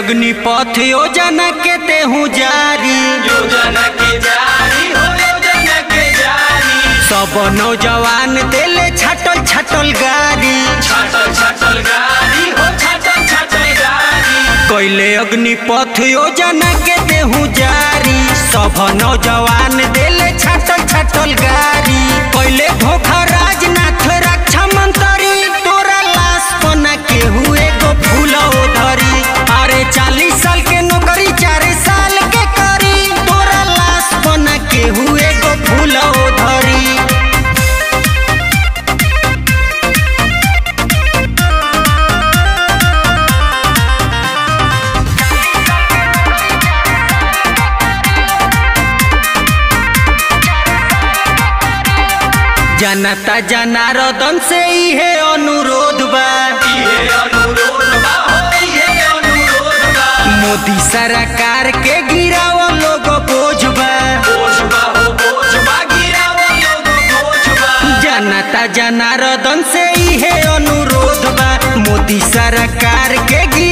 अग्निपथ योजना के देहू जारी योजना के जारी हो योजना के जारी सब नौजवान दिले छटल छटल गाड़ी छाटल छाटल गाड़ी हो छाटल छाटल गाड़ी कैले अग्निपथ योजना के देहू जारी सब नौजवान दिले छटल छटल गाड़ी कैले धोखा राजनाथ रक्षा मंत्री तोरा लाश बना के हुए गो फूल धरी अरे चालीस साल के नौकरी चार साल के करी तोरा लाश बना के हुए गो फूल धरी जनता जनार्दन से इहे अनुरोध बा इहे अनुरोध बा हो इहे अनुरोध बा मोदी सरकार के गिराव लोग बोझ बा बोझ बा हो बोझ बा गिरावा लोग बोझ बा जनता जनार्दन से इहे अनुरोध बा मोदी सरकार के गिराव